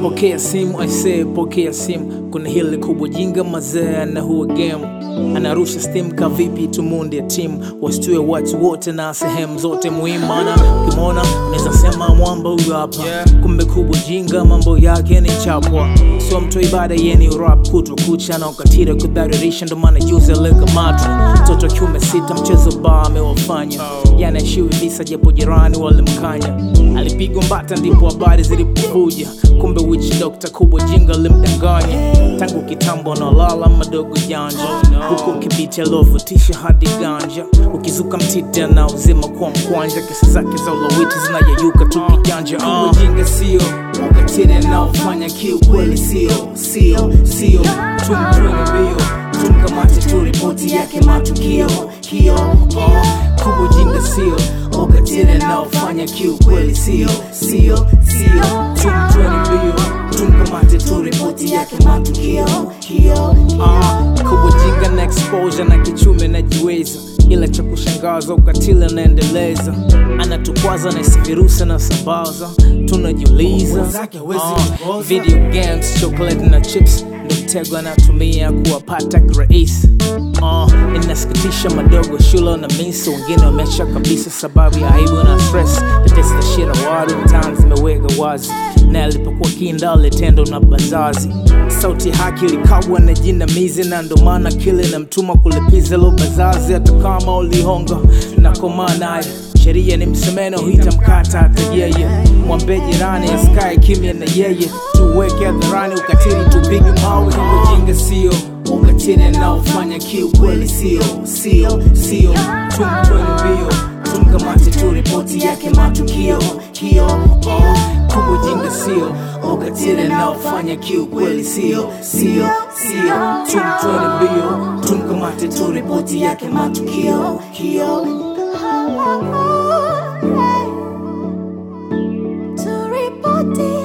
Pokea simu aisee, pokea simu. Kuna hili kubwa jinga mazee na huwa game anarusha steam kavipi, tumunde timu wasitue watu wote na sehemu zote muhimu, mana ukimwona unaweza sema mwamba huyu hapa kumbe kubwa jinga, mambo yake ni chapwa, sio mtu ibada yeni rap kutwa kucha na ukatira kudharirisha, ndo maana juzi alikamatwa mtoto kiume sita, mchezo ba amewafanya yani ashiwi visa, japo jirani walimkanya, alipigwa mbata, ndipo habari zilipokuja, kumbe witch doctor kubwa jinga limdanganya tangu kitambo, analala madogo janja huku kibiti alovutisha hadi ganja, ukizuka mtita na uzima kwa mkwanja, kesi zake za ulawiti zinayeyuka tu kijanja. Uh. Ujinga sio ukatili anaofanya kiukweli, sio sio sio, tumtweni mbio tumkamate tu ripoti yake matukio kio uh. Kubwa ujinga sio ukatili anaofanya kiukweli, sio sio sio, tumtweni mbio tumkamate tu ripoti yake matukio kio uh. Kubwa jinga na exposure na kichume najiweza, ila cha kushangaza ukatili anaendeleza, anatukwaza na isi virusi anasambaza, tunajiuliza uh, video games, chocolate na chips ndo mtego anatumia kuwapata kirahisi. Uh, inasikitisha madogo shule na misi, wengine wameacha kabisa sababu ya aibu na stress. Tetesi za shira wadu mtaani zimeweka wazi, na alipokuwa kinda alitendo na bazazi. Sauti haki ilikabwa na jinamizi, na ndo maana kile na mtuma kulipiza lo bazazi, hata kama ulihonga na komaa naye sheria ni msemeno huita mkata hata yeye mwambe jirani asikae kimya na yeye tuweke hadharani ukatili tupige mawe ujinga sio ukatili anaofanya kiukweli sio sio sio tumtweni mbio tumkamate tu ripoti yake matukio kio oh. kubwa ujinga sio ukatili anaofanya kiukweli sio sio sio tumtweni mbio tumkamate tu ripoti yake matukio kio To report it.